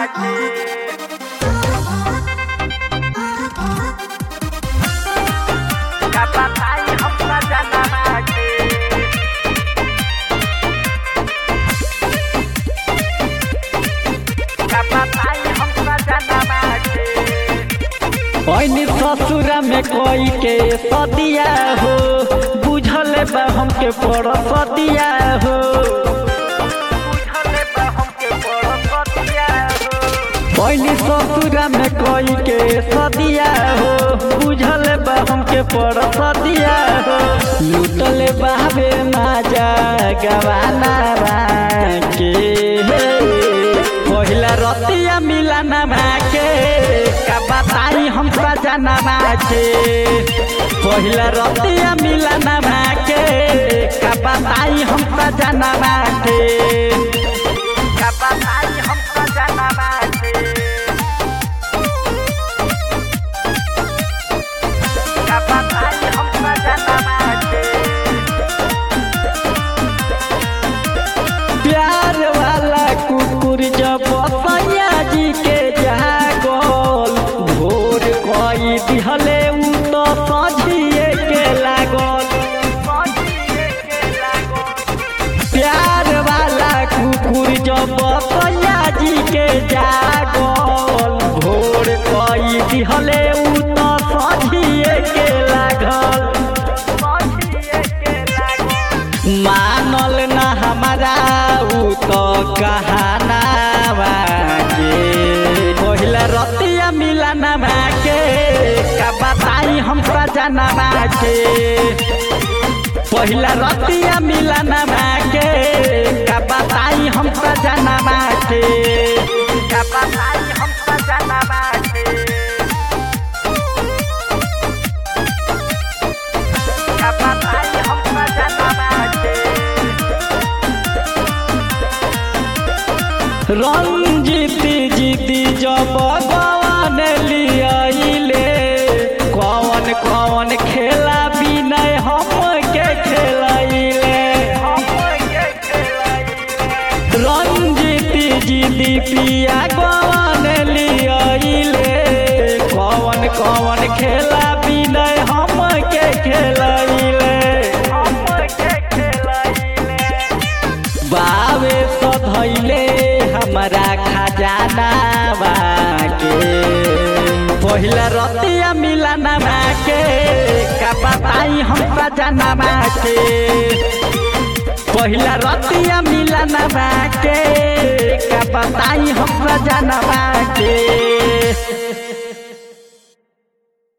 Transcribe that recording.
पैनी ससुरा में कोई के सदिया हो बुझल बा हमके पड़ सदिया हो पैनी ससुरा में कोई के सदिया हो बुझल बा हमके पड़ सदिया हो लूटल बाबे माजा गवाना के पहिला रतिया मिलाना के का बताई हम सजना के पहिला रतिया मिलाना के का बताई हम सजना के का बताई हम सजना के का बताई हम सजना के प्यार वाला कुकुर जब सैया जी के जागल भोर कई दिहले उ तो सझिए के लागल प्यार वाला कुकुर जब सैया जी के जागल भोर कई दिहले उ तो सझिए के लागल मानल न हमारा उ तो कहाना के पहिला रतिया मिलाना के का बताई हम सजना के पहिला रतिया मिलाना के का बताई हम सजना के का बताई हम सजना के का बताई हम सजना के रंजीती जीती जब गवन लियाइले कौन कौन खेला बिनय हम के खेलाइले रंजीती जीती पिया गवन लियाइले कौन कौन खेला बिनय हम के खेलाइले बावे सधैले हमारा खजाना के पहिला रतिया मिलाना के का बताई हम सजना के पहिला रतिया मिलाना के का बताई हम सजना